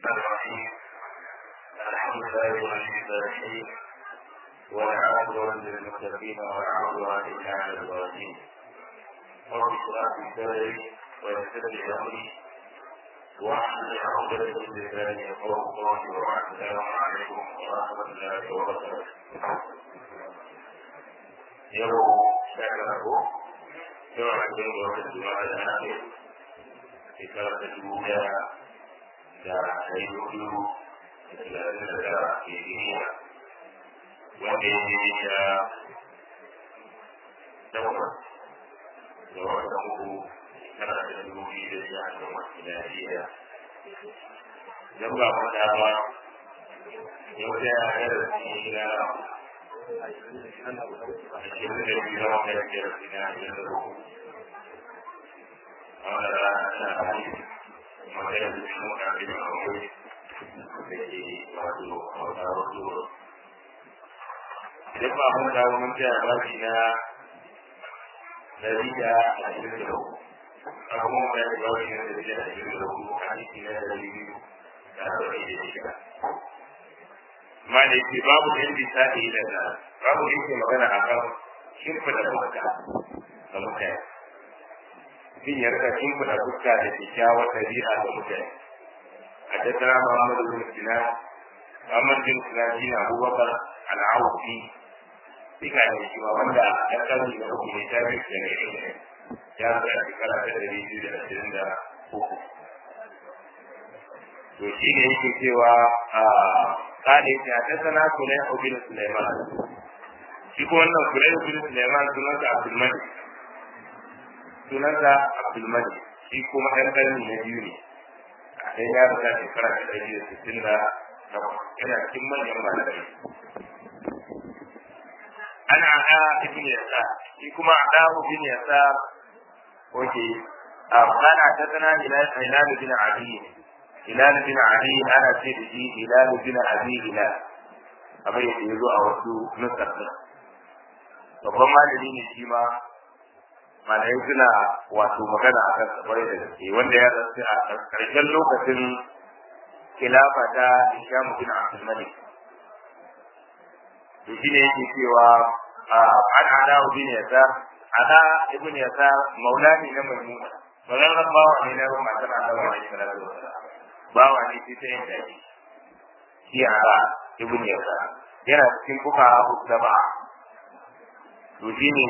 الرحمن الرحيم الحمد لله ولي الصالحين والعاقبة للمتقين والعقبة إلا على الظالمين رب اشرح لي صدري ويسر لي أمري واحلل عقدة من لساني يفقهوا قولي وبعد السلام عليكم ورحمة الله وبركاته يوم شكره yau a cikin gwamnati juma'a da ake shekarar da dubu daya da ɗari hudu da talatin da tara ke duniya wanda ya yi da takwas da wata uku tara da dubu biyu da sha da wasu lafiya don ba mu dama yau da ya yi da shi na ashirin da biyu na wata biyar na ashirin da uku wanda rana tana hali magana da shi muka bi a wuri da ke wato a wata wasu idan ba mun dawo mun tsaya bashi na dari da ashirin da uku a kuma mun yi bashi na dari da ashirin da uku a ciki na dari biyu da arba'in da shida ma da yake babu da yake sadi da na babu da yake magana a kan shimfiɗa fuska ga mutane mutum ya rika shimfiɗa fuska da kyakkyawar ɗabi'a ga mutane a tattara muhammadu bin sinan muhammadu bin sinan shi na abubakar al'awufi duka ne shi ma wanda ya kalli da uku ne ta biyu da ne ya zai a shekara ta ɗari biyu da ashirin da uku to shi ne yake cewa a kane shi a tattana sulai obin suleiman shi ko wannan sulai obin suleiman sunansa abdulmadi sunansa abdulmadi shi kuma ɗan ƙarni na biyu ne a ɗan ya rasa shekara ta ɗari da sittin da takwas yana cikin manyan malamai ana a ibn yasa shi kuma a ibn yasa oke a kana ta tana hilal bin abi hilal bin abi ana ce da shi hilal bin abi hilal kamar yadda ya zo a wasu nusar babban malami ne shi ma malamai suna wato magana a kan kwarai da gaske wanda ya rasu a ƙarshen lokacin khilafa ta Hisham bin Abdul Malik to shi ne yake cewa an ada ibn Yasar ada ibn Yasar maulani na Maimuna wannan bawa ne na matar Allah alaihi salatu wasalam bawa ne shi ta yin daji shi ada ibn Yasar yana cikin kuka usaba to shi ne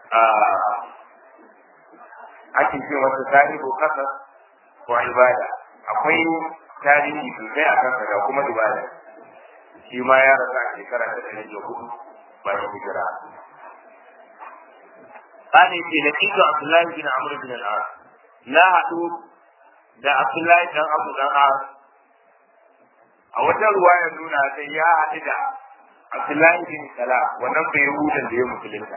ake ce wata tarihu kasa ko ibada akwai tarihi sosai a kansa da kuma ibada shi ma ya rasa a shekara ta ɗari da hudu bayan hijira Ani ce na kika Abdullahi bin Amr bin al-As na haɗu da Abdullahi dan Abu dan As a wata ruwaya nuna sai ya haɗu da Abdullahi bin Salah wannan bai hudan da ya musulunta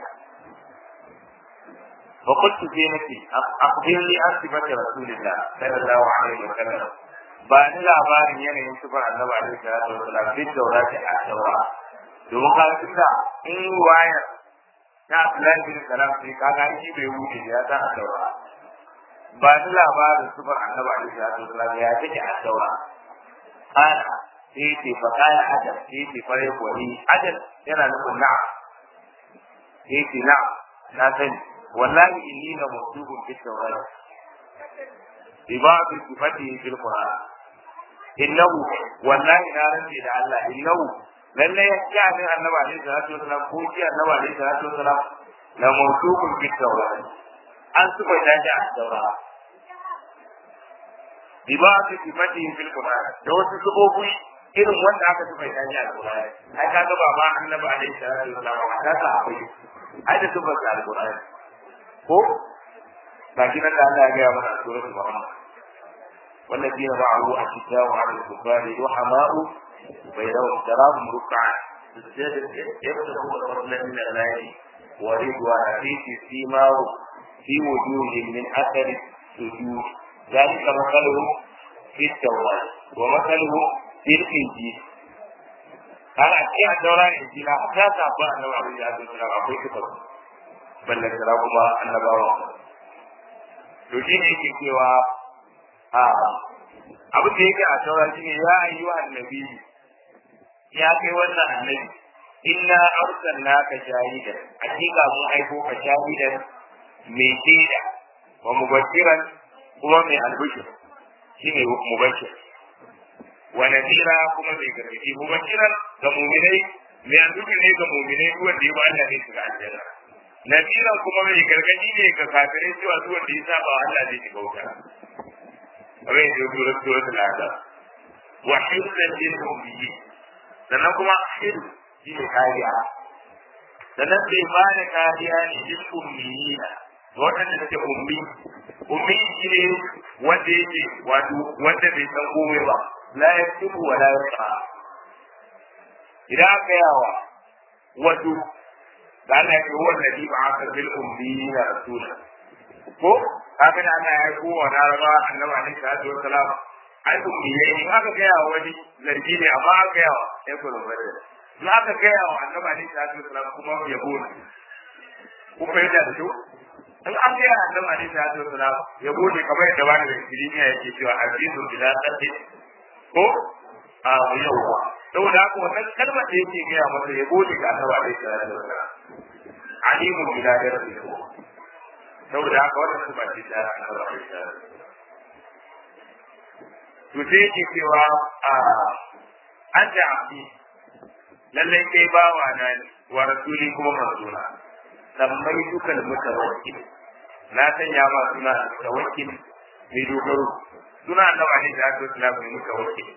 وقلت في نفسي أخبرني عن صفة رسول الله صلى الله عليه وسلم بان labarin yanayin sifar annabi alaihi salatu wasalam duk daura ta a daura domin ka tunda in waya ta Abdullahi bin Salam sai ka ga shi bai wuce ya ta a daura ba ni labarin sifar annabi alaihi salatu wasalam ya take a daura kana sai ce fa kana ajal sai ce fare kwani ajal yana nufin na'am sai ce na'am na sani wallahi inni la maktubun fi tawrat ibadu sifati fil qur'an innahu wallahi na rantsi da Allah innahu lalle ya ci abin annabi alaihi salatu wasalam ko ci annabi alaihi salatu wasalam la maktubun fi tawrat an suka dace a tawrat ibadu sifati fil qur'an da wasu subobi irin wanda aka suka dace a tawrat ai kaga ba ma annabi alaihi salatu wasalam ta sa akwai ai da suka da alqur'ani ko baki nan da Allah ya gaya mana a suratul Muhammad والذين معه أشداء على الكفار رحماء بينهم تراهم ركعا يبتغون فضلا من الله ورضوانا في سيماه في وجوههم من أثر السجود ذلك مثلهم في التوراة ومثلهم في الإنجيل أنا أشياء التوراة الإنجيل حتى تعبأ أنه عليه الصلاة والسلام أقول كتب ballantana kuma annabawa to shi ne yake cewa a abin da yake a taura shine ya ayyuha annabi ya kai wannan annabi inna arsalnaka shahidan hakika mun aiko ka shahidan mai shaida wa mubashiran kuma mai albishir shine mubashir wa nadira kuma mai gargadi mubashiran ga mu'minai mai albishir ne ga mu'minai duk wanda ya ba Allah ne shiga aljanna nadira kuma mai gargadi ne ga kafirai cewa duk wanda ya saba Allah zai shiga wuta kamar yadda ya tura suratul azab wa hizban lil mu'minin sannan kuma hizb shi ne kariya sannan bai ba da kariya ne lil ummiyina waɗanda suke ummi ummi shi ne wanda yake wato wanda bai san komai ba la yaktubu wa la yaqra idan aka yawa wato da Allah ya huwa alladhi ba'atha bil ummiyina rasula ko kafin ana ya ko wa laraba annabi alaihi salatu wassalam ai ummiyai in aka gaya wa wani zargi ne amma aka gaya wa ya kuma bada in aka gaya wa annabi alaihi salatu wassalam kuma yabo ne ku fahimta da shi in an gaya annabi alaihi salatu wassalam yabo ne kamar yadda wani da kirimiya yake cewa azizu bila qaddi ko a yawwa saboda haka wannan kalmar da yake gaya masa yabo ne ga annabi alaihi salatu wassalam alimu bila darasi saboda haka wannan su ba ce ta annabi alaihi salatu to sai yake cewa a an da abdi lallai kai bawa na wa rasuli kuma manzona sammai dukan mutawakkil na sanya ma suna mutawakkil mai dogaro suna annabi alaihi salatu wasallam mai mutawakkil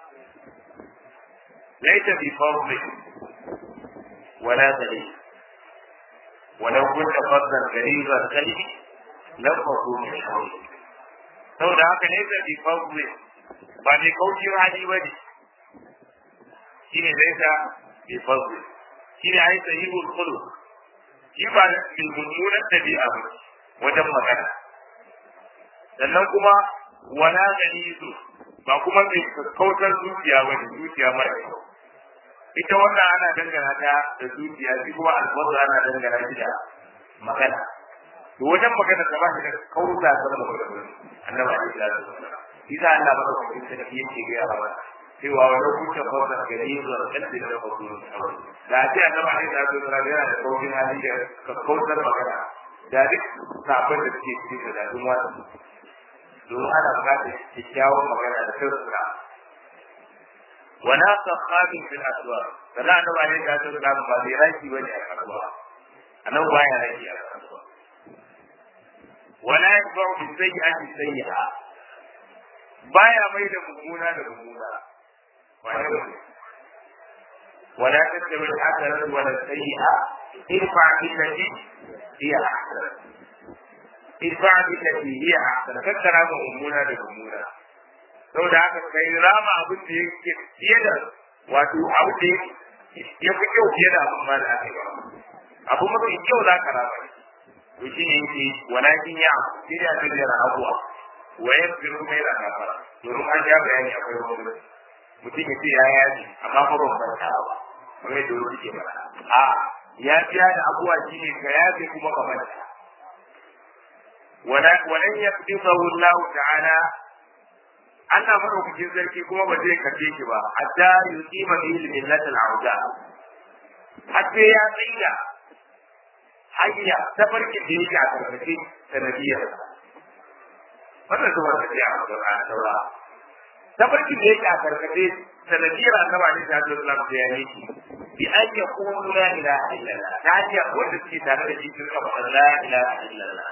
laita bi fadli wala dalil ولو كنت فظا غليظ القلب لانفضوا من حولك saboda haka ne da bi fadli ba mai kaucin hali ba ne shi ne zai sa bi fadli shi ne ai sahihul khuluq shi ba da mummunan dabi'a ba wajen magana sannan kuma wala ganizu ba kuma mai kautar zuciya ba ne zuciya mara kyau ita wannan ana dangana ta da zuciya shi kuma alfazu ana dangana shi da magana to wajen magana ta ba shi da kauta sama da magana annabi alaihi salatu wasallam idan Allah ba ka fahimta da yake ga yawa cewa wani kuka fasa gari zuwa kalbi da fasu da ce annabi alaihi salatu wasallam yana da kautin hali da kautar magana da duk sabon da suke cikin da dadin wata domin ana bukatar kyakkyawan magana da sirrika wala sakhabin fil aswaq kana annabi alaihi salatu wasallam ba zai raki bane a kasuwa annabi baya raki a kasuwa wala yaqba'u bi sayyi'ati sayyi'a baya mai da mummuna da mummuna ولا تتبع الحسنة ولا السيئة ارفع بالتي هي أحسن ارفع بالتي هي أحسن فكر هذا أمونا لأمونا sau da haka kai rama abin da yake fiye da wato abu da ya fi kyau fiye da abin ma da aka yi abu mafi kyau za ka rama to shi ne yake walakin ya shi ne a cikin abuwa wa ya fi mai da kafara domin an ja bayani akwai wani mutum ya ce ya yaji amma fa ban farka ba kamar yadda wani ke fara a ya biya da abuwa shi ne ka yafe kuma ka manta walan yaqdisahu Allah ta'ala Allah madaukakin sarki kuma ba zai kace shi ba hatta yuqima bihi millatal auda hatta ya tsaya hanya ta farki da yake a karkashin sanadiyar wannan zuwa ta ce a Qur'ani saura ta farki da yake a karkashin sanadiyar annaba ne ta zo Allah da yayi bi an yaqulu la ilaha illallah ta hanyar wanda suke tare da shi sun kafa la ilaha illallah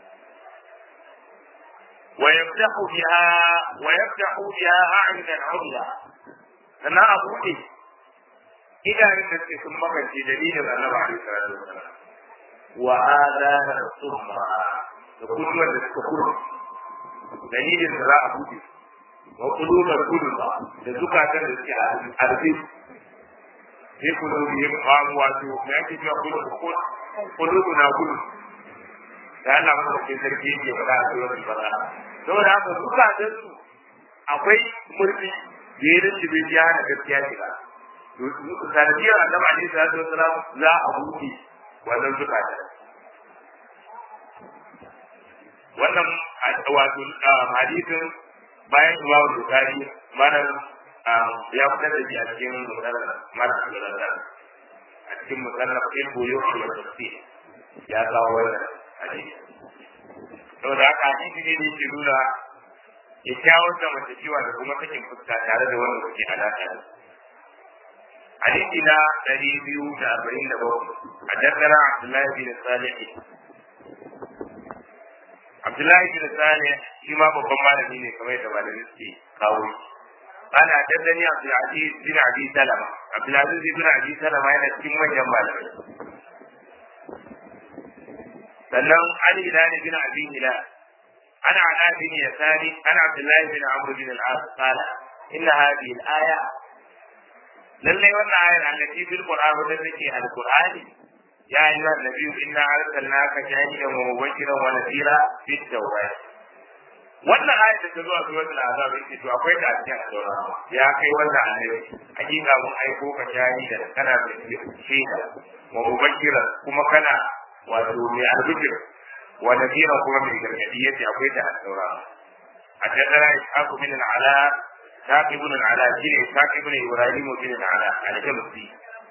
ويفتح بها ويفتح بها أعينا عميا sannan a buɗe idanun da suke sun makance dalilin annabi alaihi salatu wasalam wa adana summa da kullum da suka kurma dalilin da za a buɗe wa kulumar kulma da zukatan da suke arzi sai kulubi yin kwamu wato me ake cewa kulubu na kudu da Allah madaukakin sarki yake faɗa a cikin bara saboda haka zukatan su akwai murfi da ya rinci bai ya hana gaskiya shiga sanadiyar annabi alaihi salatu wasalam za a buɗe wannan zukatan wannan wato hadisin bayan imamu bukari mana ya fitar da shi a cikin musallar mara musallar a cikin musallar ɗin koyo shi wa tafsir ya kawo wannan hadisi saboda haka hadisi ne da yake nuna kyakkyawar zamantakewa da kuma sakin fuska tare da wanda kuke alaƙa da hadisi na ɗari biyu da arba'in da bakwai a daddara abdullahi bin salih abdullahi bin salih shi ma babban malami ne kamar yadda malamin suke kawo shi ana daddani abdulaziz bin abi salama abdulaziz bin abi salama yana cikin manyan malamai sannan ali hilal bin abi hilal ana ala bin yasari ana abdullahi bin amr bin al-as qala inna hadhihi al-aya lalle wannan ayar allati fil qur'an wadda take al-qur'ani ya ayyuhan nabiyyu inna arsalnaka shahidan wa mubashiran wa nadhira fit tawrat wannan ayar da ta zo a suratul azab yake to akwai ta a cikin al ya kai wannan annabi hakika mun aiko ka shahida kana da shaida wa mubashiran kuma kana wato mai albishir wa nadira kuma mai gargadi yace akwai ta al-saura a tattara ishaqu bin al-ala saqi ibn al-ala shine saqi ibn ibrahim bin al-ala al-jamsi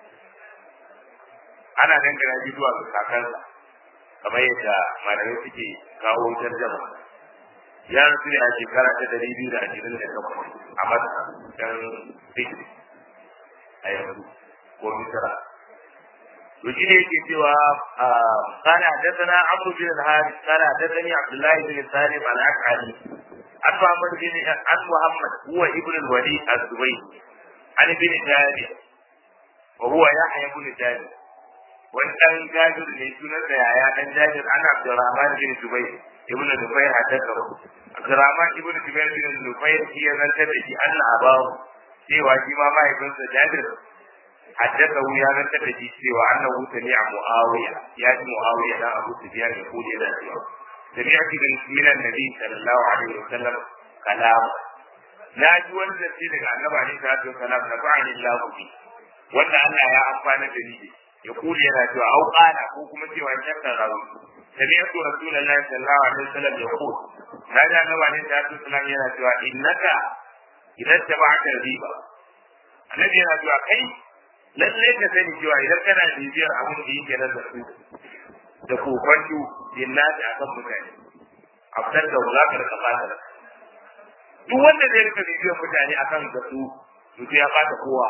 ana dangana shi zuwa ga kakansa kamar yadda malamai suke kawo tarjama ya rasu ne a shekara ta dari biyu da ashirin da takwas a masa dan fikri a yanzu ko misira وشيء يكتوى قال حدثنا عمرو بن الحارث قال حدثني عبد الله بن سالم الاشعري عن محمد بن عن محمد هو ابن الوليد الزبيدي عن ابن جابر وهو يحيى بن جابر وان جابر ne sunansa yaya dan jabir ana Abdurrahman bin Zubair ibn Zubair haddathahu Abdurrahman ibn Zubair bin Zubair shi ya zantar da shi Allah abahu cewa shi ma mahaifinsa Jabir حدثه يا من تبدي سوى أنه سمع معاوية يأتي معاوية لا أبو سفيان يقول إلى سمعت من النبي صلى الله عليه وسلم كلام لا جوان الذي النبي عليه الصلاة والسلام نفعني الله به wanda Allah ya amfana da ni ya kuli yana cewa au qala ko kuma cewa shakka rawi sami'tu rasulullahi sallallahu alaihi wasallam yaqul na da annabi alaihi salatu wasallam yana cewa innaka idan tabata riba annabi yana cewa kai lalle ka sani cewa idan kana bibiyar abin da yake nan da su da kokonto jinnati akan mutane afdal da wulakar ka fata da duk wanda zai rika bibiyar mutane akan da su to ya fata kowa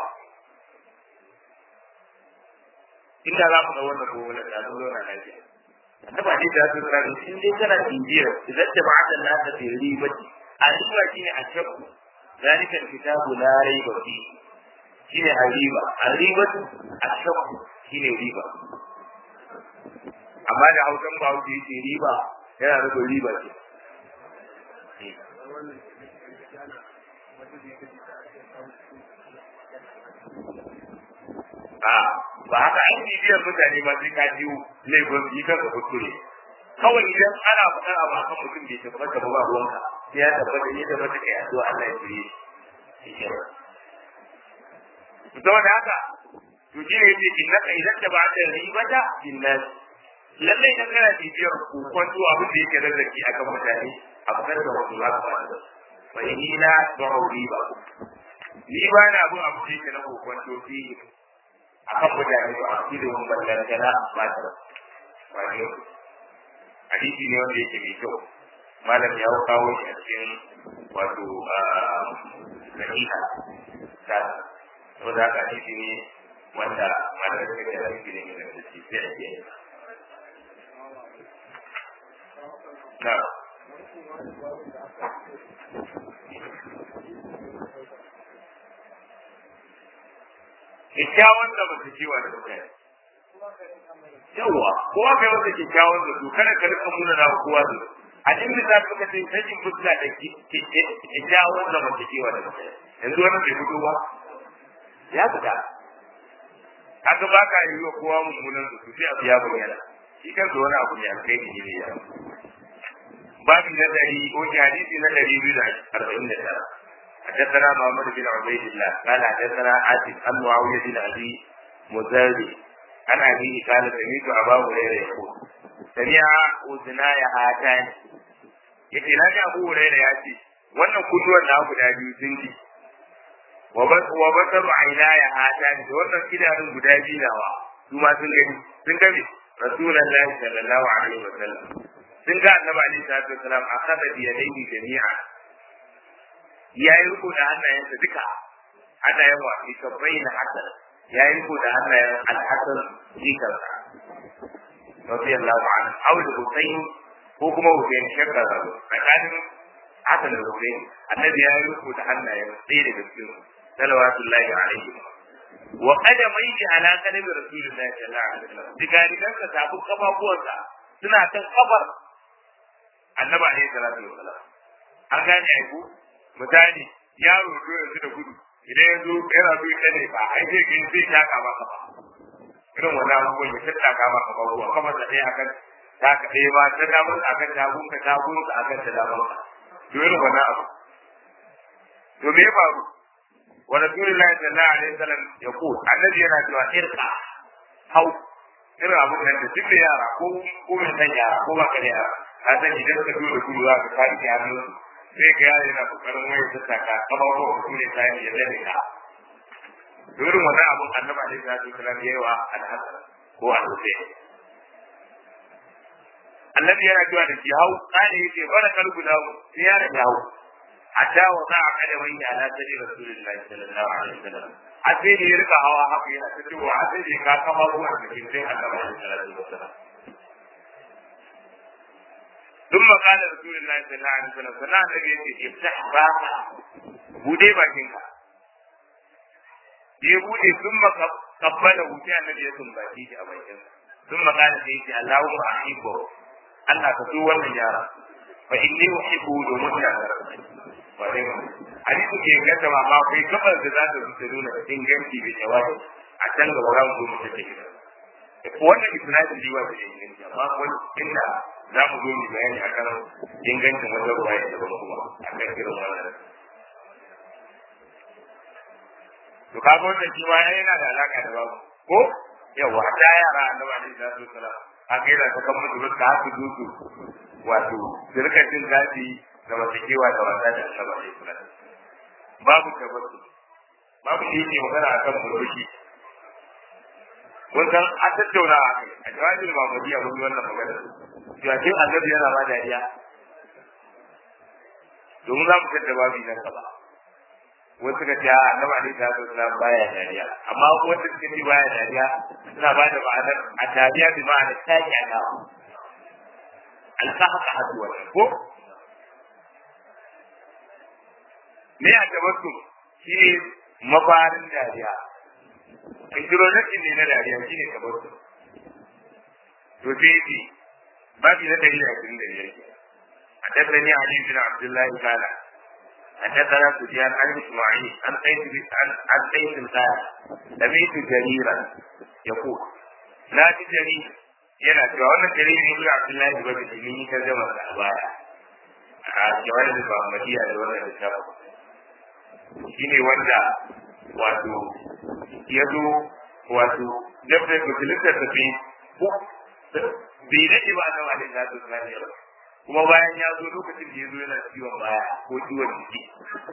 inda za mu ga wannan gobe da zo na lafiya annaba ne da su tsara in dai kana bibiyar idan ta ba'ata la ta fi ribati a riba shine a shakku zalika kitabu la raiba fihi shine riba arribatu ashaqu shine riba amma da hausan ba wuce yake riba yana nufin riba ce a ba haka an bibiyar mutane ma sai ka jiwo laifin yi kanka kuskure kawai idan ana faɗar abu akan mutum bai tabbata ba ruwanka sai ya tabbata ya tabbata kai addu'a Allah ya shirye shi saboda haka to shi ne yake innaka idan da ba da ribata billahi lalle idan kana bibiyar kokon to abin da yake rarraki akan mutane a fitar da wasu za ka fara fa inni la tu'u riba ni ba na abin abu da yake na kokon to fi akan mutane ba a cikin mun ballantana ba ta wani hadisi ne wanda yake mai kyau malam ya kawo shi a cikin wato sahiha ta saboda haka hadisi ne wanda malamai suka ce hadisi ne mai da shi sai a ce na kyakkyawan da ba su kiwa da mutane yawa kowa kai wanda kyakkyawan da su kada ka rika muna na kowa da su a cikin da suka ce sajin fuska da kyakkyawan da ba su kiwa da mutane yanzu wani bai fito ba ya fita haka ba ka yi wa kowa mummunan su sai abu ya bayyana shi kansa wani abu ne alkhairi ne ya babu na dari ko hadisi na dari biyu da arba'in da tara حدثنا محمد بن عبيد الله قال حدثنا عاصم عن معاويه بن ابي مزاري عن ابيه قال سمعت ابا هريره يقول سمع اذناي هاتان yace na ji abu hurairah ya ce wannan kunnuwan na guda biyu sun ji wa basar aina ya hata ne da wannan idanun guda biyu nawa su ma sun gani sun gani rasulullahi sallallahu alaihi wa sallam sun ga annabi alaihi salatu wasalam akada bi yadayhi jami'a ya yi riko da hannayensa duka hannayen wa fi kabbai na hasan ya yi riko da hannayen alhassan jikarsa radiyallahu anhu aw da husayn ko kuma husayn shakka da tsakanin hasan da husayn annabi ya yi riko da hannayen ɗaya daga cikin salawatullahi alaihi wa qadamayhi ala qadami rasulillahi sallallahu alaihi wasallam digarigan ka tabu kafafuwansa suna kan kafar annabi alaihi salatu wasallam an gane ai ku misali yaro zo yanzu da gudu idan ya zo yana so ya ne ba ai sai kin sai ta kama ka ba irin wannan abubuwan ya tatta kama ka ba ruwa kamar da ɗaya akan ta ka ɗaya ba ta damar akan tagun ka tagun ka akan ta damar ka to irin wannan abu to me ya faru wa rasulullahi sallallahu alaihi wasallam ya ku annabi yana cewa irka hau irin abun nan da duk da yara ko ko mai san yara ko ba ka da yara ka san idan ka zo da gudu za ka kare hannu sai ga yaro yana kokarin wayar ta saka kama ko ku ne sai ya zane ka durin wannan abun annabi alaihi salatu wasallam yayi wa al-hasan ko al-husayn annabi yana cewa da hau kane yake bara kalbu dawo sai ya rage hau hatta wa za a kada wani ala sadi rasulullahi sallallahu alaihi wasallam a sai da ya rika hawa haka yana ta cewa a sai da ka kama ruwan da kin sai annabi alaihi salatu wasallam ثم قال رسول الله صلى الله عليه وسلم صلى الله عليه وسلم افتح باقا bude bakinka ya bude sun maka kabbala wuce annabi ya sumbaci shi a bakin sun makala sai yace Allahumma ahibbu Allah ka so wannan yara fa inni uhibbu domin ya ba dai ba hadisi ke gata ma ma kai kabar da za ta zuta nuna inganci da jawabi a can ga wurin gudu ta ce wannan isnadin liwa da inganci amma wani inda za mu zo mu bayani akan ingancin wajen ruwa ya daban kuma akan irin wannan to kaga wannan shi ma yana da alaka da babu ko yawa ta yara annabi alaihi salatu wasalam a kai da kan mutu ruka haka dutu wato sirkacin zafi da wasakewa da wasa da annabi alaihi salatu babu tabbatu babu shi ne magana akan murmushi wannan a tattauna a kai a jawabin mamadiya mun yi wannan magana cewa kin annabi yana ba dariya domin za mu tattaba babu nan gaba wasu suka ce a annabi alaihi salatu wasallam baya dariya amma wanda suka ce baya dariya suna ba da ma'anar a dariya bi ma'anar taki a nawa alfahaka hadu wannan ko me a tabbatu shi ne mafarin dariya introduction ne na dariya shi ne tabbatu to sai ce babu na dari da ashirin da biyar حدثني علي بن عبد الله قال حدثنا سفيان عن اسماعيل عن قيس عن عن قيس قال سمعت جريرا يقول لا جرير yana cewa wannan jarir ibn abdullahi ba da mun yi tarjuma da baya a jawabin da Muhammadiya da wannan littafi shine wanda wato ya zo wato dabda da littafi da bi bai daɗe ba na wani da su ba kuma bayan ya zo lokacin da ya zo yana ciwon baya ko ciwon jiki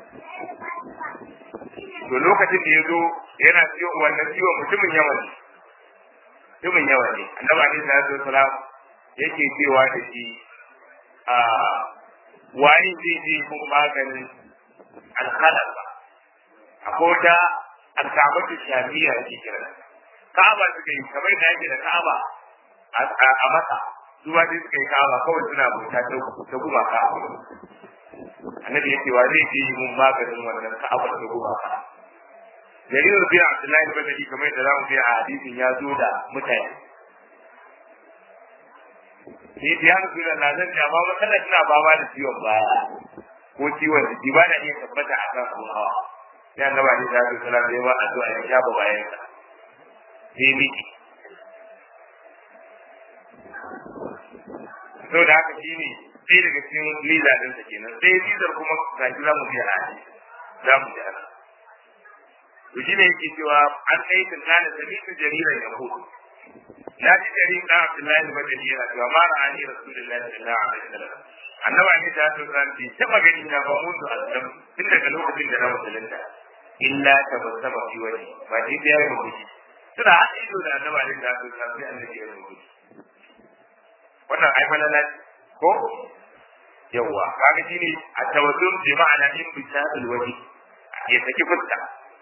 to lokacin da ya zo yana ciwon wannan ciwon mutumin yawa ne mutumin yawa ne annabi alaihi salatu wasalam yake cewa da shi a wani zai je mun maganin alhalaba akwai wata alkabatu shafiya ake kira ka'aba suka yi kamar da yake da ka'aba a masa su ba suka yi ka'aba kawai suna bauta ta gumaka annabi yake wa zai je mun maganin wannan ka'aba ta gumaka jarir bin abdullahi bin badri kamar da zamu a hadisin ya zo da mutane ni da yana suna na zan ja ba kana tana fama da ciwon baya ko ciwon jiki ba na iya tabbata a kan abun hawa sai annabi ne da sallallahu alaihi wa addu'a ya shafa bayan sa sai miki to da haka shine sai daga cikin liza din sa kenan sai lizar kuma ga shi zamu ji a hadisi zamu ji ana to shine yake cewa an kai tun kana sami'tu jariran yahudu na ji jari da Abdullahi bin Badri yana cewa ma ra'ani Rasulullahi sallallahu alaihi wasallam annaba ne ta so san bi taba gani na ba mun da aslam tun daga lokacin da na musulunta illa ta basaba fi wani ba dai da yayi mutunci suna haɗa ido da annaba ne ta so san sai annabi ya mutunci wannan ai falala ko yawa kaga shine a tawassum bi ma'ana in bi ta'al waji ya saki fuska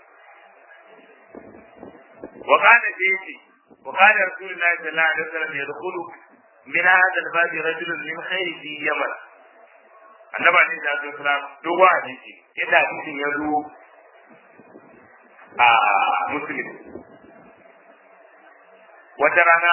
wa kana dai wa kana rasulullahi sallallahu alaihi wasallam yadkhulu min hadha al-bab rajulun min khayri fi yaman annaba ne da su salam dogo hadisi yadda hadisin ya zo a muslim wata rana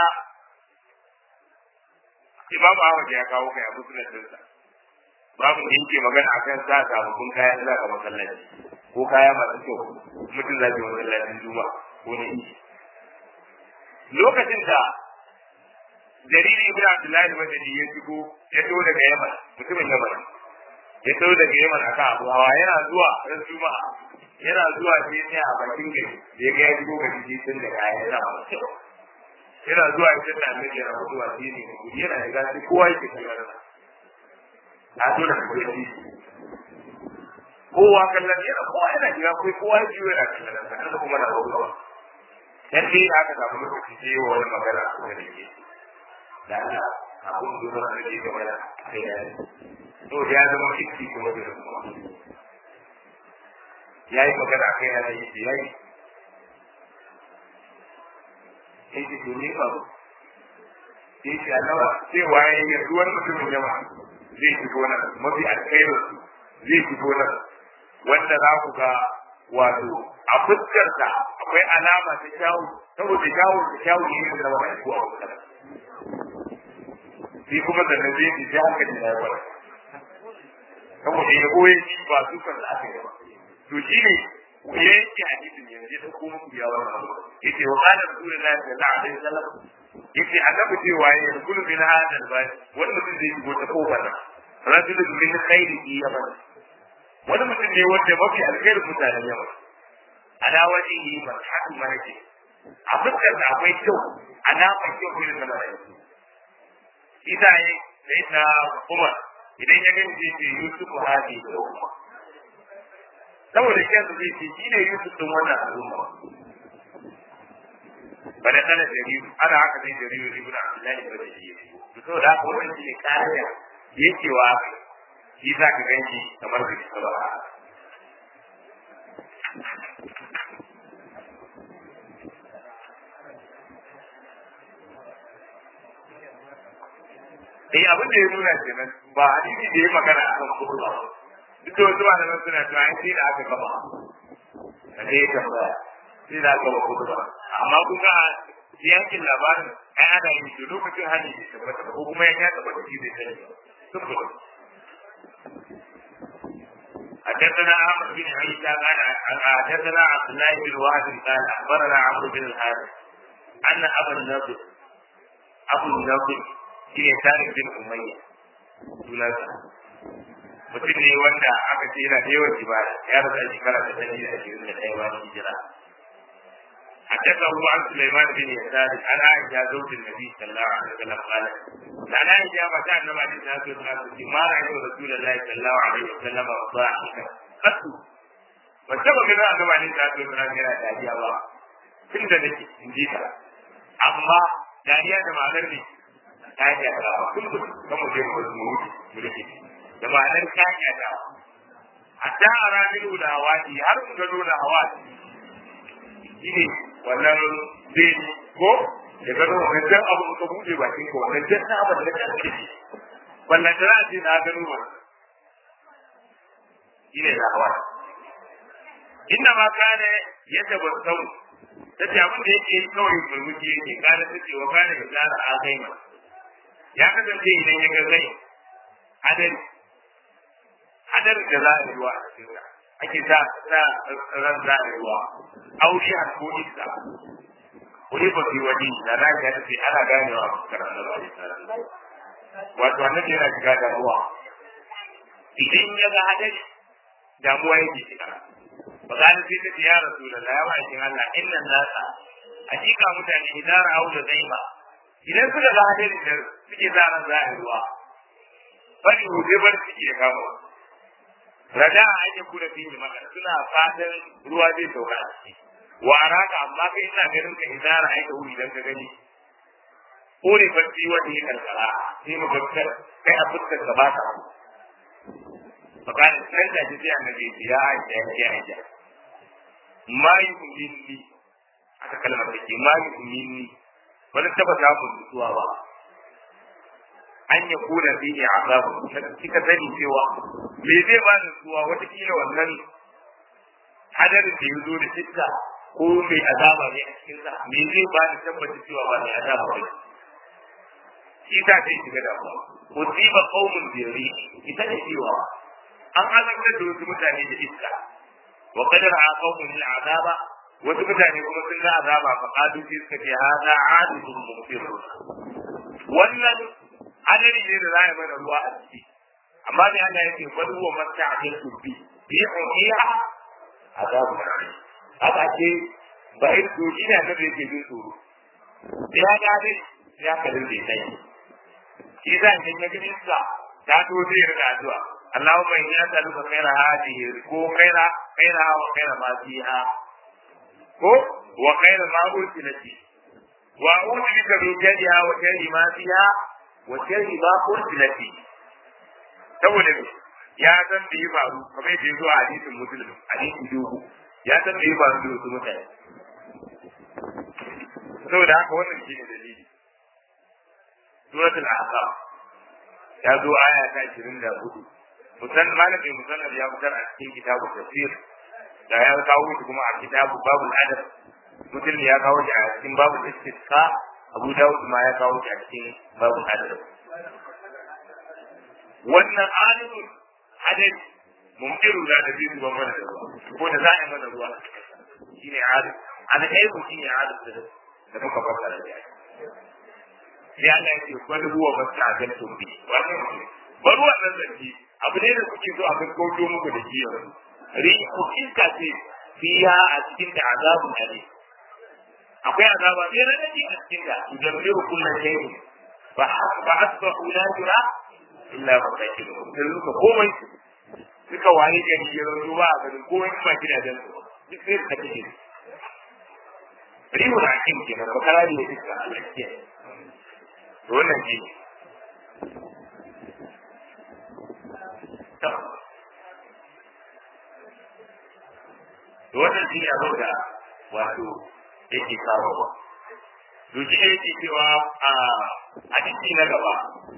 imam ahmad ya kawo kai a muslim dinsa babu da yake magana akan sa sababbin kaya za ka masallaci ko kaya masu kyau mutum zai yi masallacin juma ko na inji lokacin da jariri ibn abdullahi madani ya shigo ya to daga yaman mutumin yaman ya to daga yaman akan abu hawa yana zuwa ran juma'a yana zuwa sai ne a bakin gari da ya ga ya shigo ga jiji tun da kaya yana masu kyau yana zuwa ya tunda annabi yana zuwa shi ne yana da gasi kowa yake kallon a zo da kuma yi kowa kallon yana kowa yana shiga kai kowa ya jiyo yana kallon sa kada kuma na ruwa dan dai aka samu lokaci sai wa wani magana a kuma da ke da Allah abun da zuwa da ke gaba da kai ya to ya zama fiki kuma da kuma ya yi magana kai ya yi ya yi sai ki tuni ba sai ki Allah sai waye ya duwan mutumin jama'a zai fito nan mafi alkhairu zai fito nan wanda za ku ga wato a fuskarsa akwai alama ta kyawu saboda kyawu da kyawu ne da wani ko a fuskar shi kuma da na zai ji haka ne ya fara saboda ya goye shi ba su kan da aka yi ba to shi ne ya yanke hadisin yanzu ya dauko muku ya wannan yace wa qala rasulullahi sallallahu alaihi wasallam yace annabi cewa ya kullu min hada albayt wani mutum zai shigo ta kofar nan rajulun min khairi yaman wani mutum ne wanda mafi alkhairi mutanen yaman ala wajihi marhatu malaki a fuskar da akwai kyau alamar kyau irin na malaki ita ne sai na kuma idan ya gani zai ce yusuf hadi da umma saboda kyansa zai ce shi ne yusuf din wannan al'umma bada kana jariru ana haka zai jariru ibn abdullahi ba da shi to so da haka wannan shine kariya yake wa shi za ka ganci kamar da shi ba Eh abin da ya nuna kenan ba hadisi da ya magana a kan kudu ba. Duk da wasu malaman suna cewa ai sai da aka gama. Da ya tambaya. Sai da aka gama kudu ba. Amma kun ga yankin labarin ai ana yin shi lokacin hali bai tabbata ba ko kuma ya tabbata shi bai sani ba. Sun حدثنا احمد بن عيسى قال حدثنا عبد الله بن وهب قال اخبرنا عمرو بن الحارث ان ابا النضر ابو النضر shine tarik bin umayya sunansa mutum ne wanda aka ce yana da yawan ibada ya rasa shekara ta ɗari da ashirin da ɗaya bayan hijira حدثه عن سليمان بن يسار عن عائشة زوج النبي صلى الله عليه وسلم قالت عن عائشة متى النبي عليه الصلاة والسلام ما رأيت رسول الله صلى الله عليه وسلم ضاحكا قط وسبب من النبي عليه الصلاة والسلام yana dariya ba tun da nake in ji ta amma dariya da ma'anar ne ta yi da kullum kan mu je mu mu mu da da ma'anar ta yi da hatta a ranar da hawati har mu gano da hawati shine wannan zai ko da gano wannan jan abu ka buɗe bakin ka wannan jan na abin da ka ake shi wannan da ce na gano ba shine da hawa inna ma kana yadda ba sau ta ce abin da yake yi kawai murmushi yake kana ta ce wa kana ya tsara a kai ma ya kasance idan ya ga zai hadari hadari da za a yi wa a cikin ake sa sa ran za a yi wa aure a ko isa wani ba fi wani da na ga tafi ana ganewa a fuskar annabi wato annabi yana shiga damuwa idan ya ga hadari damuwa yake shiga ba za sai ta ce ya rasulullah ya ba shi Allah inna nasa hakika mutane idan ra'au da zai ba idan suka ga hadari da suke sa ran za a yi ruwa fari huje bar ciki ya kama rada an yi kuna fi yi maka suna fatan ruwa zai sauka a ciki wa araka amma kai ina ganin ka idan ra'ayi da wuri dan ka gani kore bacci wanda ya karkara sai mu gaskar kai a fuskar ka ba ka fakani nan da ji sai annabi ya aisha ya aisha ma yu'minni aka kalmar da ke ma yu'minni wani taba samun nutsuwa ba an ya kuna fi ne azabu kika sani cewa me zai ba da nutsuwa watakila wannan hadarin da ya zo da iska ko mai azaba ne a cikin sa me zai ba da tabbata cewa ba mai azaba ba shi ta ce shiga da ba musiba qaumun biyari ita ne cewa an azabta da wasu mutane da iska wa qadara qaumun lil azaba wasu mutane kuma sun ga azaba fa qadu fi suka ce hada adidun mumtir wannan adari ne da zai mana ruwa a ciki amma ne Allah yake bal huwa masta'jil bi bi uhiya azabun alim haka ce ba in to shi ne da yake jin tsoro ya ga dai ya kalin da sai shi zan ga gani sa ta to zai riga addu'a Allahumma inni as'aluka khayra hadhihi ko khayra khayra wa khayra ma fiha ko wa khayra ma ursilati wa a'udhu bika min sharriha wa sharri ma fiha wa sharri ma ursilati saboda ya san da ya faru kamar yadda ya zo a hadisin muslim hadisin dogo ya san da ya faru da wasu mutane saboda haka wannan shi ne dalili suratul ahqaf ya zo aya ta 24 musan malamin musannar ya fitar a cikin kitabu tafsir da ya kawo shi kuma a kitabu babul adab mutum ya kawo shi a cikin babul istisqa abu dawud ma ya kawo shi a cikin babul adab wannan alimin hadari mumkiru da da zai zuba mana da ruwa ko da za a yi mana ruwa shine alim alhaibu shine alim da da muka fassara da sai Allah ya ce bal huwa masta'jaltum bi wannan bal wannan zance abu ne da kuke so a gaggauto muku da shi yanzu rihu iska ce fiya a cikin da azabun ali akwai azaba mai radadi a cikin da yudabbiru kullu shay'in fa fa asbahu la yura illa masakinuhum sai suka komai suka waye gari ya zo ba a garin komai kuma gidajen su duk sai suka kike rihu da hakim kenan bakara ne iska Allah ke to wannan shi to wannan shi abin da wato yake kawo ba to shi ne yake cewa a hadisi na gaba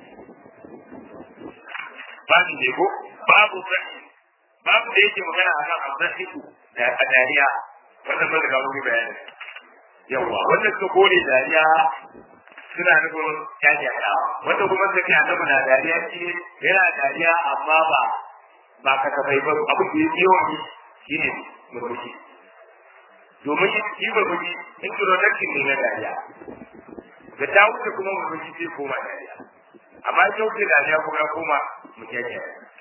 babu ne ko babu sahi babu da yake magana a kan abdahiku da a dariya wannan ba da kawo mu bayani yawa wannan suka kore dariya suna nufin kyakkyata wanda kuma suka ce annabi na dariya shi yana dariya amma ba ba ka tafai ba abu da ya yawan yi shi ne murmushi domin shi murmushi introduction ne na dariya da ta wuce kuma murmushi sai koma dariya amma ita wuce dariya kuma ya koma mutiyake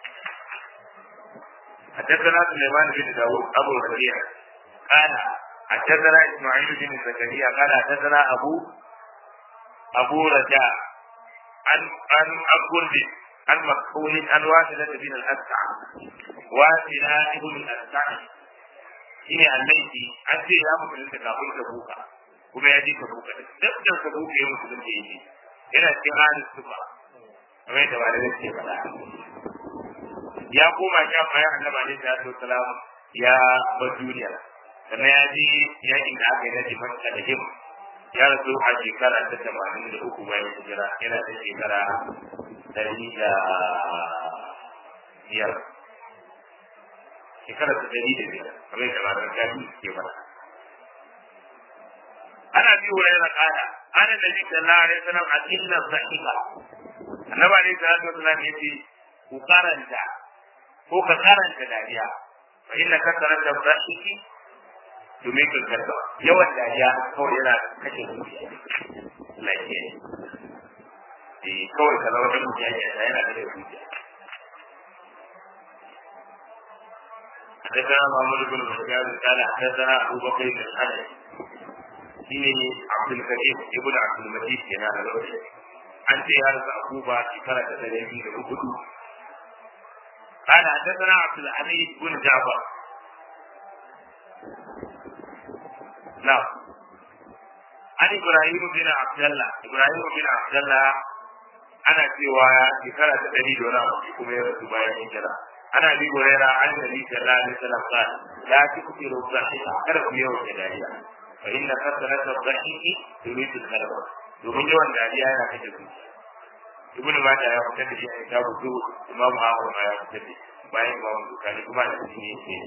حدثنا سليمان بن داود أبو الربيع قال حدثنا إسماعيل بن زكريا قال حدثنا أبو أبو رجاء عن عن عن عن مكحول عن واحدة بن الأسع واحدة بن الأسع shine allaiti an ce ya musulunta kafin ta buka kuma ya ji ta buka duk da ta buka ya musulunta ya ji yana cikin halin sufa kamar yadda ba da zai faɗa ya koma sha bayan annaba ne da ya salam ya bar duniya sannan ya ji yakin da aka yi na dimanta da him ya rasu a shekara ta tamanin da uku bayan hijira yana da shekara ɗari da biyar shekara ta ɗari da biyar kamar yadda matar gani ke mana ana bi wa yana kana ana da jikin lare sanar a illar sahika annaba ne salatu wasalam ya ce ku karanta ko ka karanta dariya fa inna kasara da sahiki domin ka karba yawan dariya kawai yana kashe zuciya lafiya eh kawai ka zama da zuciya yana kashe zuciya حدثنا محمد بن بشار قال حدثنا ابو بكر بن الحنفي shine Abdul Karim ibn Abdul Majid yana da lokaci an ce ya rasa Akuba shekara ta ɗari biyu da hudu قال حدثنا عبد الحميد بن جعفر نعم عن ابراهيم بن عبد الله ابراهيم بن عبد الله ana cewa shekara ta ɗari da wani abu kuma ya rasu bayan hijira ana bi gorera an nabi sallallahu alaihi wasallam qala la tukfiru dhahika kada ku yawan da dariya fa inna kasrata dhahiki turidu al-qalb domin yawan dariya yana kashe zuciya ibnu majah ya fitar da shi a kitabu zuhud imam ahmad ma ya fitar da shi bayan imam bukari kuma da shi ne ke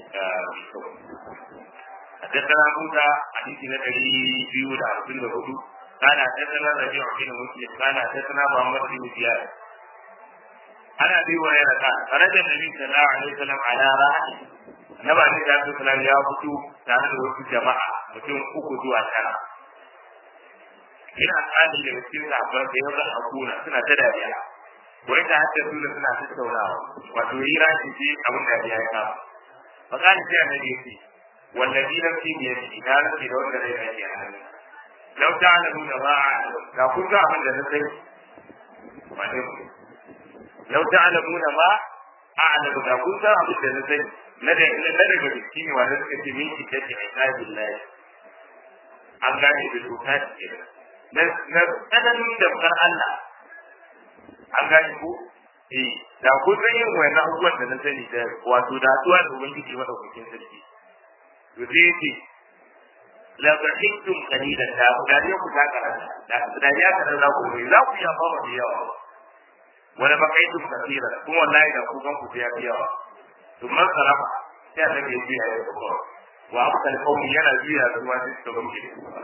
حدثنا موسى حديث نبي بيو دا عبد الهدو قال حدثنا ربيع بن مسلم قال حدثنا محمد بن زياد عن ابي هريره قال خرج النبي صلى الله عليه وسلم على راحل Naba ne da su ya fito tare da wasu jama'a mutum uku zuwa tara. Ina tsani daga cikin labar da yau zan hakuna suna ta dariya. Wai ta hatta su da suna tattaunawa. Wato yi rashi ce abin da ya yi kama. Fakani sai annabi ya ce, wallazi nafsi bi yadihi na nafsi da wanda zai rage a hannun. Lau ta'lamuna ma a'lam. Da kun ga abin da na sani. Wane mu? Lau ta'lamuna ma a'lam da kun ga abin da na sani. na da na daga jiki ne wanda suka ce min kita ce ai billahi an gane da doka ce na na tsananin da far Allah an gane ko eh da ku san yin wannan abubuwan da na sani da wato da tuwa da ubangiji madaukakin sarki to sai yace la bahittum qalilan da ku dariya ku ta karanta da dariya ka za ku yi za ku ya fama da yawa wala bakaitum kaseera kuma wallahi da ku gan ku ya fi yawa ثم انصرف sai annabi ya juya ya kuma wa abkal qawmi yana juya da ruwa sai suka gamke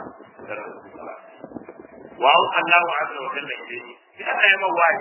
wa Allahu azza wa jalla ilayhi sai Allah ya mawai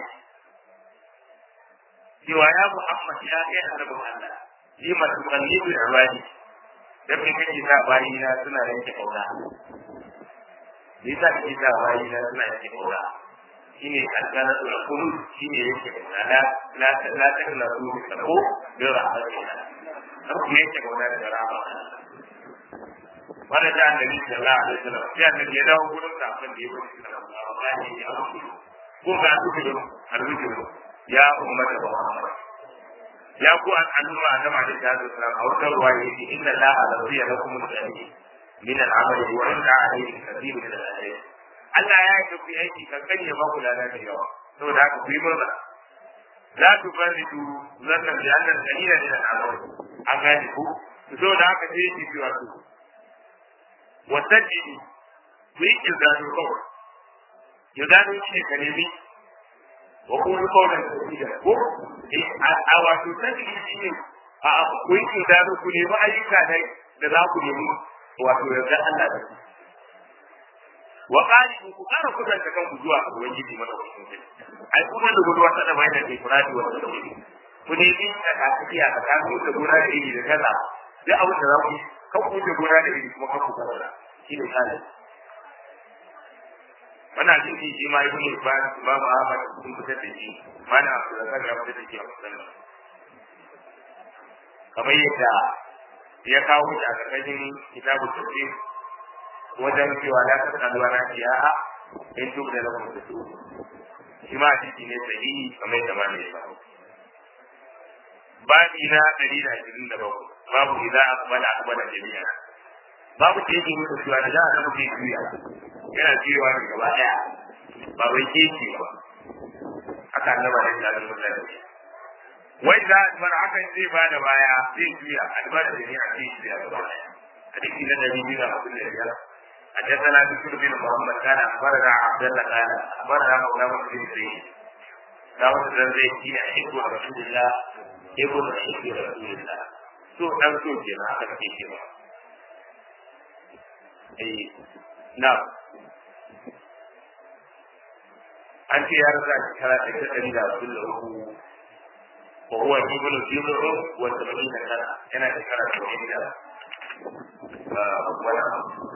cewa ya Muhammad ya kai annabin Allah yi masu kallibu da ibadi da kai kake sa bayina suna yanke kauna me yasa kake sa bayina suna yanke kauna shine alƙalar da kullu shine yake la la la ta kula su da ko da rahmatina har ku yake gona da rahama wanda da annabi sallallahu alaihi wasallam sai annabi ya dawo gurin da abin da ya wuce da Allah ya yi aiki ko ga su da alwiji ya ummata Muhammad ya ku an al'umma annabi alaihi wasallam a wata ruwaya yake inna la alaziya lakum al-jannah min al-amali wa inna alayhi kathir min al-ajr Allah ya yi ku aiki kankan ya ba ku lada da yawa saboda haka ku yi murna la tu faridu zannan bi annal qalila min al-amal an gane ku saboda haka sai yake cewa ku wa sajidi ku yi kirzanu kawai kirzanu shi ne ka nemi wa kuma kawai da ko a wato sajidi shi ne a ku yi kirzanu ku nemi ayyuka da za ku nemi wato yarda Allah da ku wa qali ku kara kudan da kanku zuwa ga ubangiji madaukakin sarki ai kuma da gudu wata da bayan da kuradi wa tawhid ku ne bi da kafiya da kafu da gura da iri da kaza duk abin da za ku kan ku da gura da iri kuma kan ku kaza shi ne kana wannan hadisi shi ma ibnu ibn imam ahmad sun fitar da shi mana da kan ya fitar da shi a musallan kamar yadda ya kawo shi a ƙarƙashin kitabun tafsir wajen cewa la ta kaduwa na siyaha in duk da lakum da su shi ma hadisi ne sahihi kamar yadda ma ne ya faru babi na ɗari da ashirin da bakwai babu idza aqbala aqbala jami'a babu da yake mutu cewa da za a zama ke juya yana juyawa ne gaba ɗaya ba wai ke ce ba haka annaba da ta zama da wai za a bar hakan zai ba da baya zai juya albar da jami'a zai juya gaba ɗaya hadisi na ɗari biyu da hamsin da biyar حدثنا بشر بن محمد كان اخبرنا عبد الله قال اخبرنا مولى بن زيد داود بن زيد هي حب رسول الله ابن حب رسول الله so dan so ke na aka kake cewa eh na an ce ya rasa shekara ta ta ɗari da abin da uku wa huwa ibnu jibru wa sabina kana yana shekara ta ɗari da wani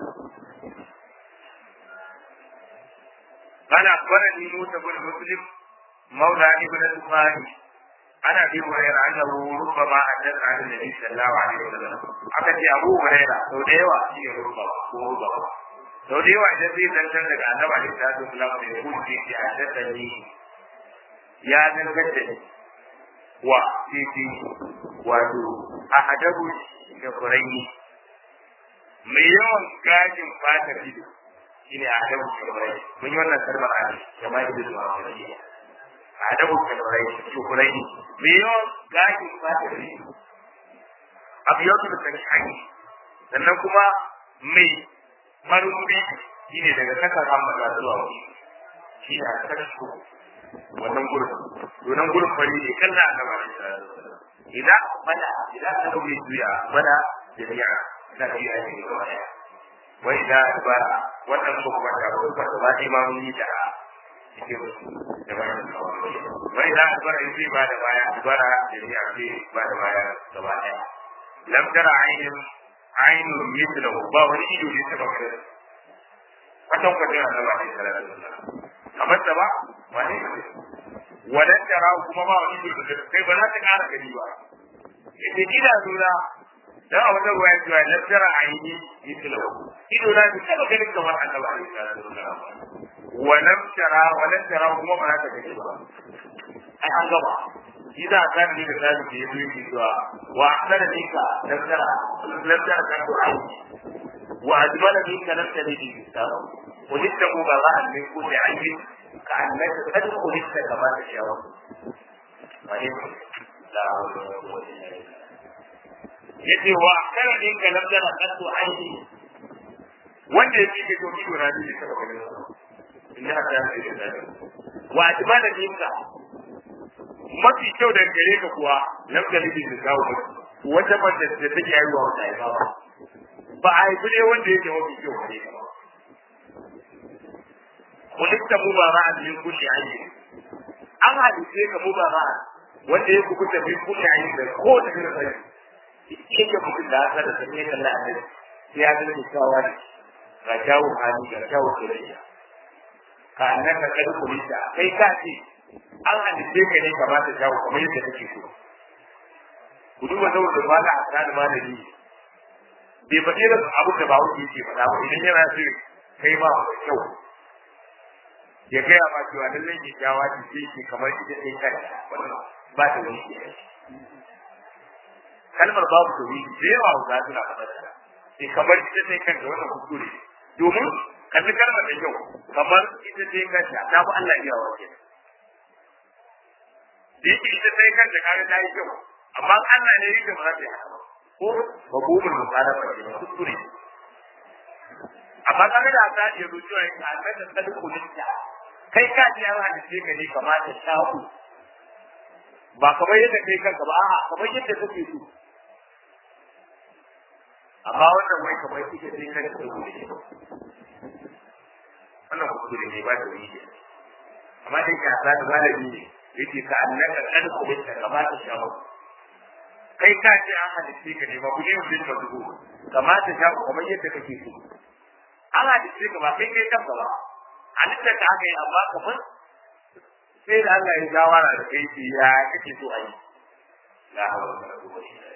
قال أخبرني موسى بن مسلم مولى ابن البخاري أنا أبي هريرة أنه ربما حدث عن النبي صلى الله عليه وسلم أكد أبو هريرة سو ديوا شيء ربما هو ربما سو ديوا إذا في زنجان لك أنه عليه الصلاة والسلام يقول في حدثني يا زنجان wa titi wato a hadabu da kurai mai yawan gajin fatar ido shine a hadabu da kurai mun yi wannan kalmar a jama'a ido da kurai a hadabu da kurai to kurai mai yawan gajin fatar ido abu yau da kan hanyar sannan kuma mai marumbi shi ne daga kasar hamada zuwa wani shi ne a kasar wannan gurin donan gurin fari ne kan na gaba da idan bana idan ka dauke juya bana jami'a na biya ne gaba daya wai da ba wannan ko kuma da ko ba ba imamu ni da cikin da ba wai da ba yi ba da baya bara jami'a ce ba da baya gaba daya lam tara ainin ainu mithlahu ba wani ido ne taba kare kwatan kwatan Allah ne sallallahu alaihi wasallam kamar da ba wani wadan tara kuma ba wani ido da kai ba za ta kara gani ba ita ida nuna dan a wannan ruwaya cewa lam tara aini mithlahu ido na bi taba ganin kamar Allah ne sallallahu alaihi wasallam walam tara walam tara kuma ba za ta gani ba ai an gaba إذا كان لي ذلك يدرك سواء وأحسن منك لم ترى لم ترى كنت عيني وأجمل منك لم تلد الإنسان ولدت مبرأ من كل عيب كأنك قد خلقت كما تشاء لا حول ولا قوة إلا بالله yace wa kana din ka lam tara qattu aini wanda yake ke to kiwo na ne saba ganin inna ta yi da wa ajmala minka mafi kyau da gare ka kuwa lam talibi da kawo wata mace da take yi wa wata ba ba a haifi ne wanda yake mafi kyau gare ka kulikta mubara'an min kulli ayyin an halice ka mubara'an wanda ya kubuta min kulli ayyin da ko da irin sai yake mutum da aka da sanye kan da annabi sai ya gani kyawawa ne ga kyawun hali ga kyawun soyayya ka annaka kad kulita kai ka ce an halice ka ne kamata shawo kamar yadda kake so ku duba da wanda ba da asali malami bai faɗi da abu da ba wuce yake faɗa ba idan yana so kai ba mai kyau ya gaya ma cewa lallai ke kyawa ce sai ke kamar ita sai kanta wannan ba ta wani ke kalmar babu tauri da yawa za su na faɗa ta sai kamar ita sai kanta wannan kuskure domin kalli kalmar da kyau kamar ita sai kanta ta fi Allah iya wa kenan da yake ita sai kanta kaga ta yi kyau amma Allah ne yake ba za ta yi haka ba ko babumul musalafa ne kuskure amma kaga da ta iya zo cewa in Allah da sadu kulinta kai ka ji yawa da sai ka ne kamata sha'u ba kamar yadda kai kanka ba a'a kamar yadda kake so amma wannan wai kamar kike sai kanka da kulinta wannan kuskure ne ba da wani amma dai ka sa da malami ne yake ka annaka kad kulinta kamata sha'u kai ka ce an halitta ka ne ba ku ne mutum ka dubu kamata sha'u kamar yadda kake so an halitta ka ba kai kai kanka ba halitta ka aka yi amma kamar sai da Allah ya shawara da kai shi ya kake so a yi la hawla wala quwwata illa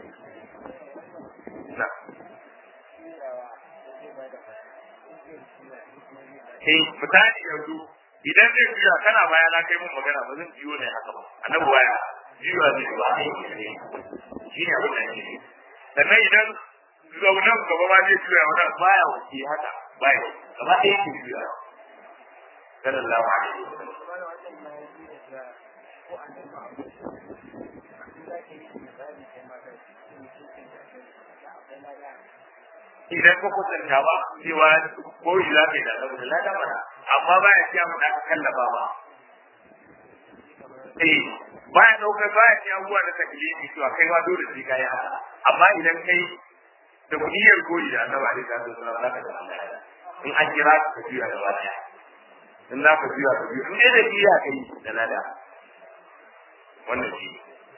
billah Eh, misali yanzu idan zai juya kana baya na kai mun magana ba zan biyo ne haka ba annabi baya biyo ne ba shi ne abin da yake sannan idan zaunan gaba ma zai juya wannan baya wuce haka baya gaba ɗaya yake juya sallallahu alaihi wasallam idan ka kusanta ba cewa ko yi za ka yi da saboda lada mana amma baya ciya mu da aka kallafa ba eh baya daukar baya ciya abubuwa da taklifi cewa kai ma dole sai kai haka amma idan kai da kuɗiyar koyi da annabi alaihi salatu wasallam za ka da Allah in an kira ka juya da baya in za ka juya ka juya in dai da juya ka yi da lada wannan shi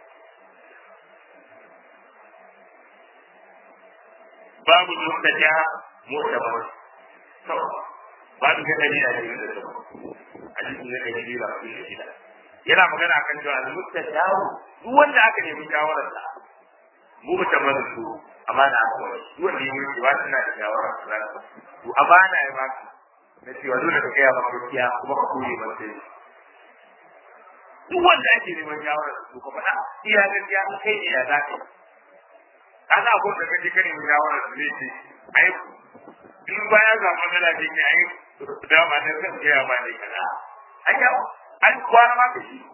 babu mutaja mutabar to babu ga dalili da dalili da hadisi ne da dalili da dalili da yana magana akan cewa al-mutaja duk wanda aka nemi shawarar sa mu mutabar su amana aka wani duk wanda ya yi ba tana da shawarar sa to amana ya baka na cewa dole ka gaya maka gaskiya kuma ka kore masa duk wanda ake neman shawara da su ka faɗa iya gaskiya in kai ne ya za ka yi kaga abun da kaje ka nemi shawara da zai ce ai in baya ga magana da ke ai da ma da kan ga ma ne kaza ai ya ai kwana ma ka shi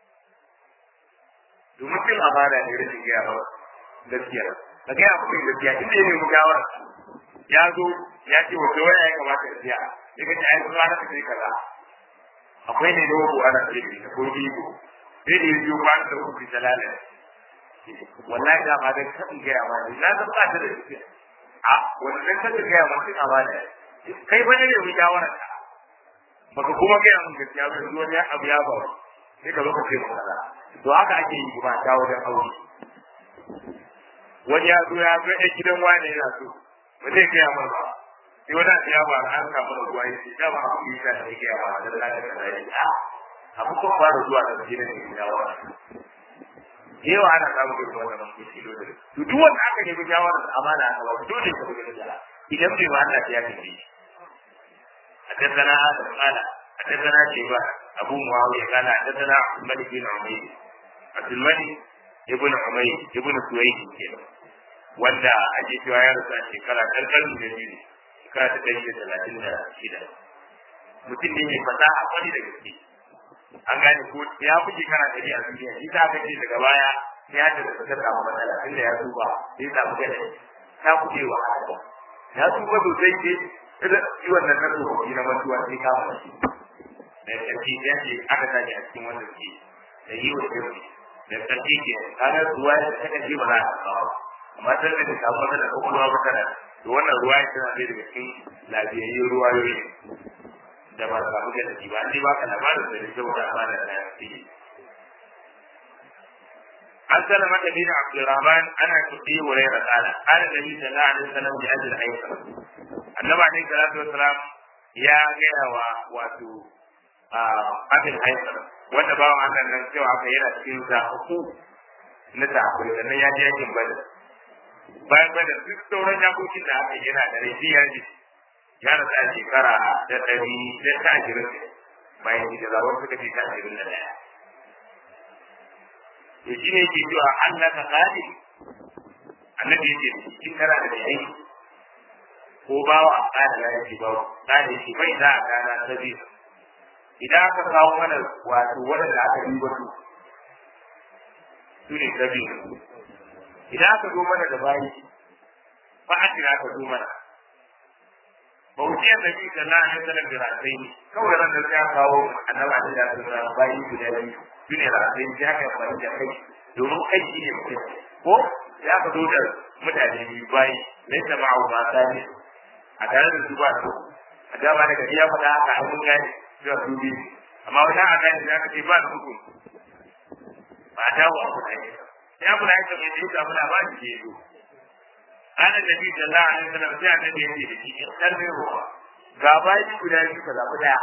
domin cin amana ne rashin gaya ba gaskiya ka gaya mutum gaskiya inda ya nemi shawara ya zo ya ce wa waya ya kamata ya siya ya ga ai kuma na kai kaza akwai ne dogo ana ce da ko bigo sai da yiwu ba da ku ta lalata wallahi da ba da kan ga ma ni na zan ba ta da gaskiya a wannan kan ga ma kin amana kai bane ne mu shawara ka baka kuma ga mun gaskiya ba zuwa ne abu ya ba sai ka lokaci mu kaza to haka ake yi ba ta wajen aure wani ya zo ya zo ɗan gidan wani yana so ba zai gaya mana ba sai wani abu ya ba an samu da ruwa ya ce da ba abu yi ta da gaya ba da lalata da ya a abu kan fara zuwa da gidan ne ya wa yawa ana samun irin wannan kuci dole to duk wanda aka nemi shawara da amana a ba dole ka buga da idan bai ma Allah ya tafi حدثنا آدم قال حدثنا شيبة أبو معاوية قال حدثنا عبد الملك بن عمير عبد الملك ابن عمير ابن سويد كده wanda a ke cewa ya rasu a shekara ƙarƙarin da biyu shekara ta ɗari da talatin da shida mutum ne mai fasaha kwani da gaske an gane ko ya fi shekara ɗari a duniya shi ta aka ce daga baya sai ya da ta samu matsala tunda ya tuba sai samu gada ta kuɗe wa ya tuba sosai ke idan shi wannan na tsofaffi na mantuwa sai kama shi da ƙarfi ya ce aka tashi a cikin wannan ke da yi wa ƙarfi da ƙarfi ke kaga ruwa ya ta ƙarfi ba za a kawo amma sai da ta samu da kokolwa ba kana to wannan ruwa ya tana da daga cikin lafiyayyun ruwayoyi da ba ka buga da ba an ba ka labarin da da kyau da amana da ya fi an salama da bin abdurrahman ana kuɗi wurai da tsala ana da bi sallallahu alaihi wasallam da ajil aika annabi alaihi salatu wasalam ya gaya wa wato abin aika wanda bawan Allah nan cewa haka yana cikin zaɓu na zaɓu sannan ya je yakin badar bayan bada duk sauran yakokin da aka yana da rai ya ji ya rasa a shekara da ɗari da ta ashirin bayan hijira wasu suka ce ta ashirin da ɗaya to shi ne ke cewa Allah ka kadi annabi yake cikin kana da yayi ko bawa a kada na yake bawa kada shi bai za a gana ta biyu idan aka kawo mana wato waɗanda aka yi wasu su ne ta biyu idan aka zo mana da bayi ba a kira ka zo mana ba wuce yadda bi da na ne sanar da rasai ne kawai ran da ya kawo annaba da ya tsara bayi guda biyu su ne rasai ne ya kai fara da kai domin kai shi ne mutum ko ya ka zo da mutane biyu bayi lai ta ma'au ma sani a tare da su ba su a dama daga iya faɗa haka a mun gane cewa su biyu amma wata a gane da aka ce ba da hukun ba a dawo a kuɗa ne ya kula yake mai da yake abuna ba shi ke zo ana da bi sallallahu alaihi wasallam sai annabi yake da shi dan ne ruwa ga bayi guda biyu ka zabi daya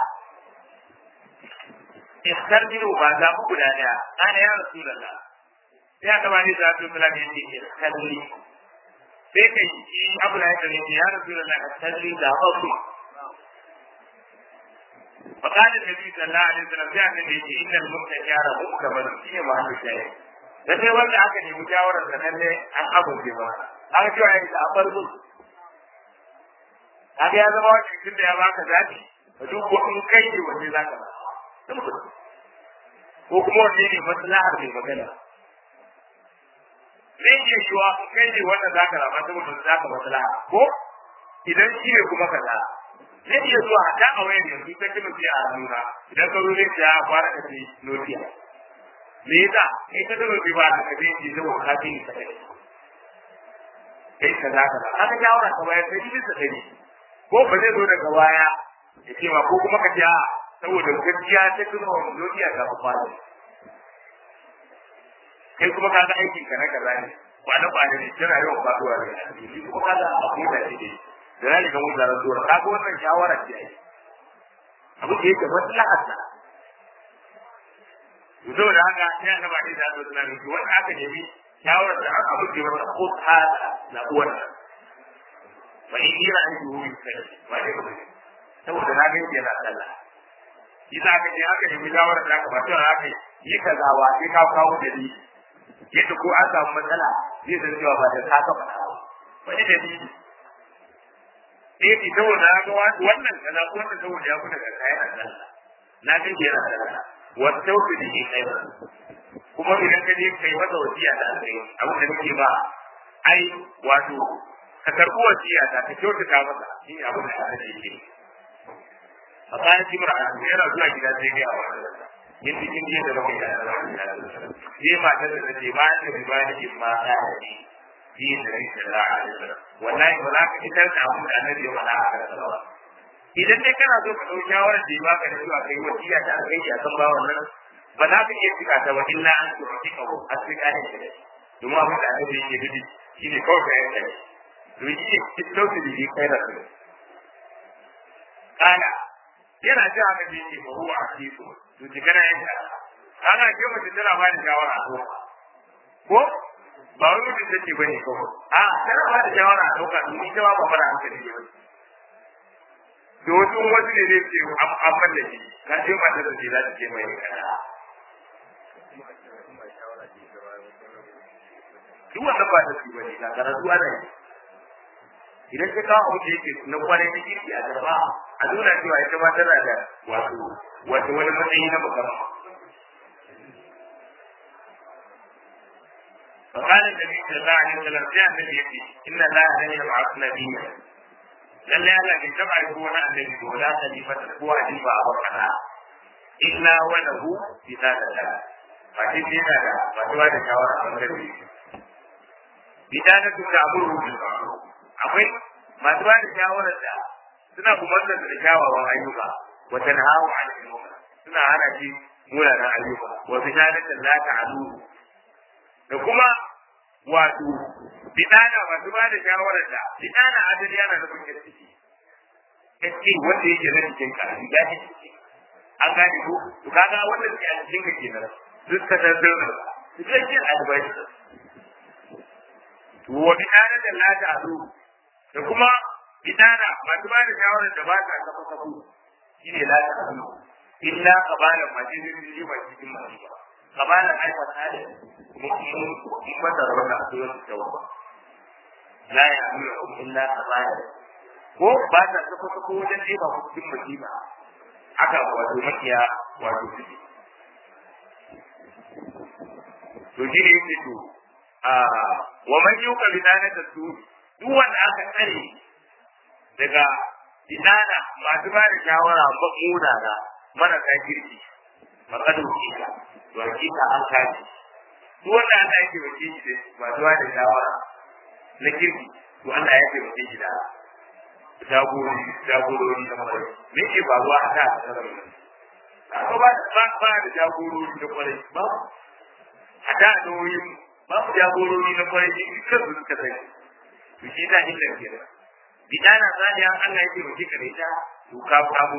ikhtar biyu ba zabi guda daya ana ya rasulullah sai aka bani da su sallallahu alaihi wasallam ikhtar li sai kai shi abu da yake ne ya rasulullah ikhtar li da babu فقال النبي صلى الله عليه وسلم في النبي إن المتجار مكمل فيه ما في شيء da sai wanda aka nemi shawarar da nan ne an amince ba an ce ai da abar mu kaga ya zama wani tun da ya baka zabi ka duk ko in kai ne wanne zaka ba ko kuma wanne ne maslahar mai magana zai iya shiwa in kai ne wannan zaka rama saboda zaka maslaha ko idan shi ne kuma kaza zai iya zuwa hata a wayar yanzu ta kuma sai a nuna idan ka zo zai ya fara ka ce notiya me yasa kai ka zama bai ba ka zai ji zama ka fi ta kai kai ka za ka haka shawara ka bayar sai bisa dari ko ba zai zo daga baya ya ce ma ko kuma ka ce a saboda gaskiya ta kuma wa duniya ga ku fara kai kuma ka ga aikin ka na kaza ne kwana kwana ne tana yawan faduwa da shi kuma ka ga abu da shi da zai ga mun zarar zuwa ka ga wannan shawara ce ai abu da yake maslahar sa zo da haka sai aka ba da zo da nan wanda aka nemi shawarar da aka buke masa ko ta na uwar fa in yi ra'ayi ko yi kai ba dai ba saboda na ga yana sallah shi za ka je aka nemi shawarar da aka ba to aka yi kaza ba sai ka kawo dalili yadda ko an samu matsala zai san cewa ba da ka ka faɗa ba wani dalili sai ki saboda na ga wannan kaza ko wannan saboda ya kuna ga kayan Allah na ga yana da wa tawfi bi khairan kuma idan ka je kai masa wasiya da alkai abin da nake ba ai wato ka karɓi wasiya ta ka kyautata masa shi ne abin da aka ce a bayan kimar a yana zuwa gida sai ga a wannan yin cikin jiya da bakwai da sai matar da take bayan da bai bayan da ma ta ne shi da rai da za'a da wallahi ba za ka fitar da abin da annabi ya faɗa a kan ba idan dai kana so ka ɗau shawarar da ya baka da cewa kai wasiya ta kai ya san ba wannan ba za ka iya cika ta ba illa an so ka cika ko a cika ne da domin abin da annabi yake gudu shine kawai ka yanka ne to shi ne dauki da shi kai da su kana yana ji haka da yake ba huwa a cikin to ji kana yanka kana ke mace tana ba da shawara ko ba wani mutum take ba ne kawai a tana ba da shawara a ɗauka to ita ma ba fara hankali ne da wasu wasu ne zai ce an mallake kan ce mata da ce za ta ce mai kana duk wannan ba ta su ba ne ga karatu ana yi idan ka kawo abu da yake na kwarai da kirki a gaba a nuna cewa ita ma tana da wato wato wani matsayi na musamman فقال النبي صلى الله عليه وسلم يا النبي إن الله لن يبعث نبيا لن يعلم كما يكون النبي ولا خليفة هو خليفة أبو إلا وله بذات الله فكيف هذا فتوى الشاورة عن النبي بذات تأمره بالمعروف akwai masu ba da shawarar da suna kumantar da kyawawan ayyuka wa tanhawu an al suna hana shi munanan ayyuka wa bisharatin la ta'alu da kuma wato bidana masu ba da shawarar da bidana adali yana da kuke ciki kace wanda yake na cikin ka ya ce an gane ko to kaga wanda ke a cikin ka kenan duk ka tabbata su ce kin advice wa bidana la ta'alu da kuma bidana masu ba da shawarar da ba ta kafa kafu shi ne la ta hannu illa kabalan mace zai yi ba cikin masu ba kabalan aifar hali mun mata rana a tsoron ta wa la ya hannu illa kabalan ko ba ta kafa kafu wajen ɗeba ku cikin musiba haka wato makiya wato suke to shi ne yake to wa man yuka bidanata su duk wanda aka tsare daga inana masu ba da shawara muna na marasa kirki faƙadu kika to hakika an kaji duk wanda aka yake wace shi da masu ba da shawara na kirki to Allah ya taimake shi da jagorori jagorori na kwarai me ke faruwa a ta ba ba ba da jagorori na kwarai ba a ta doyin babu jagorori na kwarai shi kansu suka sani to shi ta illar kenan bidana saniya Allah yake muke kare ta to ka kamo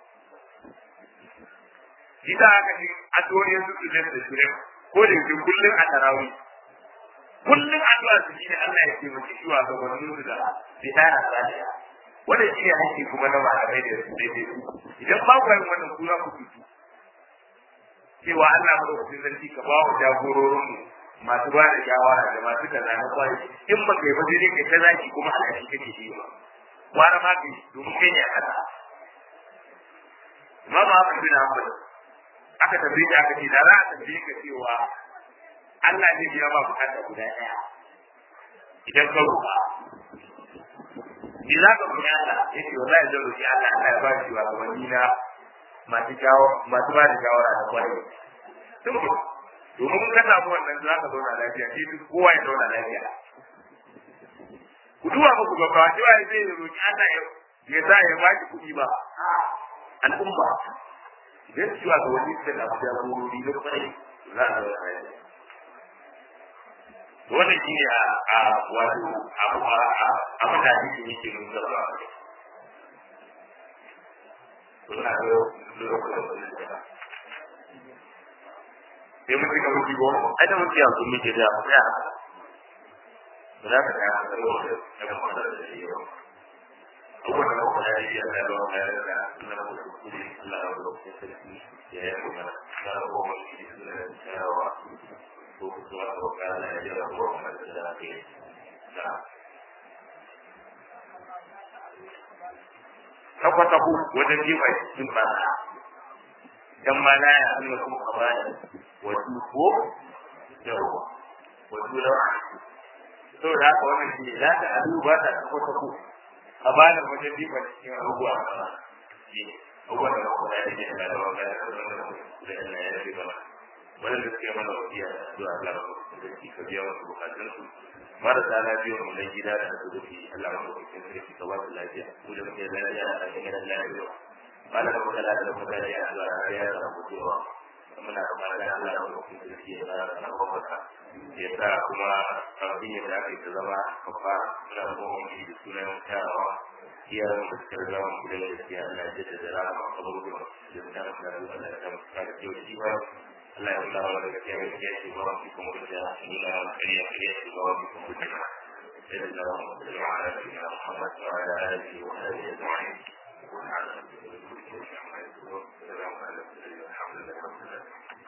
shi ta haka shi addu'o'in su su da shure ko da yake kullun a tarawi kullun addu'a su shine Allah yake muke shi wa ga wannan su da bidana saniya wannan shi ne hakki kuma na malamai da su daidai idan ba ku yin wannan kura ku tutu cewa Allah madaukakin sarki ka ba wa jagororin mu masu ba da shawara da masu kaza na kwari in ba kai ba sai kai ta zaki kuma haka shi kake yi ba wara ma kai domin kai ne a kasa Imam Ahmad bin Hanbal aka tambaye shi aka ce da za a tambaye ka cewa Allah zai biya ma bukata guda ɗaya idan ka roƙa ni za ka roƙi Allah yace wallahi zan roƙi Allah Allah ya ba shi wa gabanni na masu jawo masu ba da shawara da kwari sun domin ka samu wannan za ka zauna lafiya sai duk kowa ya zauna lafiya ku duba ba ku gaba cewa ya zai roƙi Allah ya ya sa ya ba ki kuɗi ba al'umma idan cewa ga wani da na fiya gurori na kwarai za a zauna lafiya wannan shi ne a wato abu a abin da ake yake mun zaba suna da lokacin da sai mun rika mutu go ai da mutu ya zo muke da mu ya ba za ka ga da da kuma da shi yau abubuwan da kuma ya yi Allah ya ba mu yarda Allah ya ba mu kudi Allah ya ba mu sarki ya yi mana ya ba mu shi da shawa ko kuma ko kana ya ba mu da ke da tabbata ku wajen jifa cikin ba dan ma la ya Allah kuma kabaya wa ko yawa wa dulawa to da haka wannan shi za ta alu ba ta tabbata ku a bada wajen jifa cikin abubuwa shi abubuwan da kuma ya yi da rawa ga da Allah ya yi ba wannan da suke mana wasiya da addu'a Allah ya yi ka biya wasu bukatun su marasa lafiya mu dan gida da asibiti Allah ya yi sarki ka ba su lafiya mu da muke lafiya a cikin gidan lafiya mana da muka lafiya da muka lafiya Allah ya yi rabu cewa muna da mara da Allah ya yi sarki ya ba da kwamfata ya sa kuma kafin ya da aka yi zama kafa muna da kuma wani da sunan kyawawa iyayen da suka zama mu da gaskiya Allah ya jaddada rama a gurbin da ta da Allah ya ta da kyau shi ba Allah ya nuna wa daga kyau ya ce ba mu kuma da nuna wa kariya kariya shi ba mu kuma da إلا اللهم صل على سيدنا محمد وعلى آله وصحبه